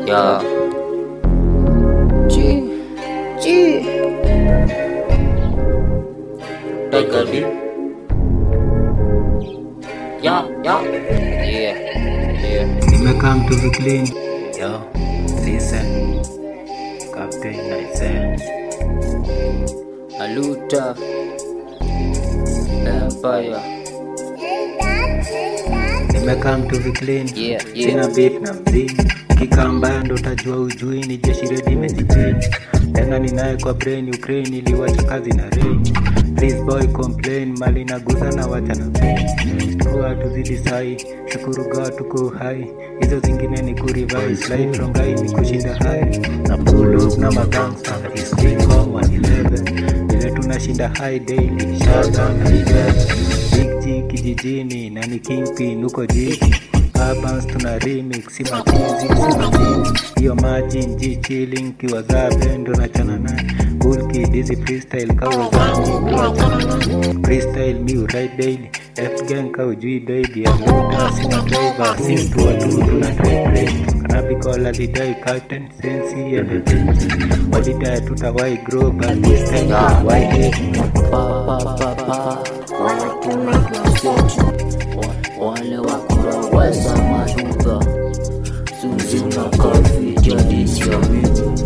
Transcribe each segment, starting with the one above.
Yeah. G. G. Take a beat. Yeah, yeah. Yeah. Yeah. Nimekam to be clean. Yo, listen. Captain Nice. Aluta. Empire. Nimekam to be clean. Yeah, yeah. Sina beef na mzini. Kika mbaya ndo utajua ujui ni jeshi redi imejipini. Tena ninaye kwa brain Ukraine iliwacha kazi na rain. Please boy complain mali naguza na wacha na pain. Kuwa tuzidi sai, shukuru God tuko hai. Hizo zingine ni kurevise life rongai ni kushinda hai. Na pull up na magangsta is king kong 111. Vile tunashinda high daily, shout out na Big G kijijini na ni kingpin huko jiji Urbans tuna remix si machizi si majini hiyo margin G chilling kiwa za bendo na chana naye Cool kid easy freestyle kawa zani kwa chana naye Freestyle mi uride daily F gang ka ujui baby ya muda sina driver sim tu watu tuna drive race Kanabi call alidai captain sensi ya the Walidai tutawai grow but this time tutawai hate Pa, pa, pa, pa. Watu masetu. Wa- Wale wakura weza maduka. Suzi na kafi jadi sio mimi.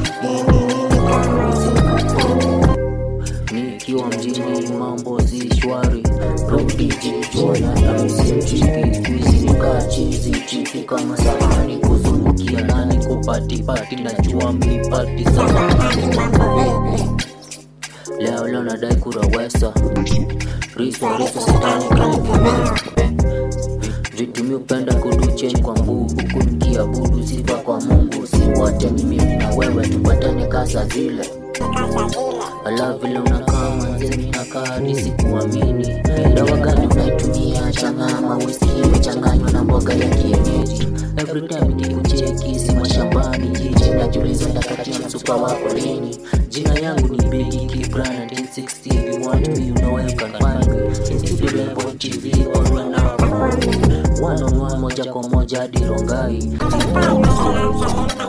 Nikiwa mjini mambo si shwari. Rudi jichona na msimchiki. Kuizi nikaa chizi chiki kama sahani kuzungukia nani kupatipati najua mipati samahani Leo leo nadai kurawesa Riswa riswa sitani kalifimea Vitu mi upenda kuduchen kwa mguu Huku nikiabudu sifa kwa mungu Siwote ni mimi na wewe tupatane kasa zile Ala vile unakaa manzeni nakaa hadi sikuamini Dawa gani unaitumia changama whisky imechanganywa na mboga ya kienyeji Every time nikikucheki si mashambani jiji najiuliza nitakatia msupa wako lini Jina yangu ni Biggie Kibran 1960 If you want me you know where you can find me Studio Level TV or run out One on one moja kwa moja hadi Rongai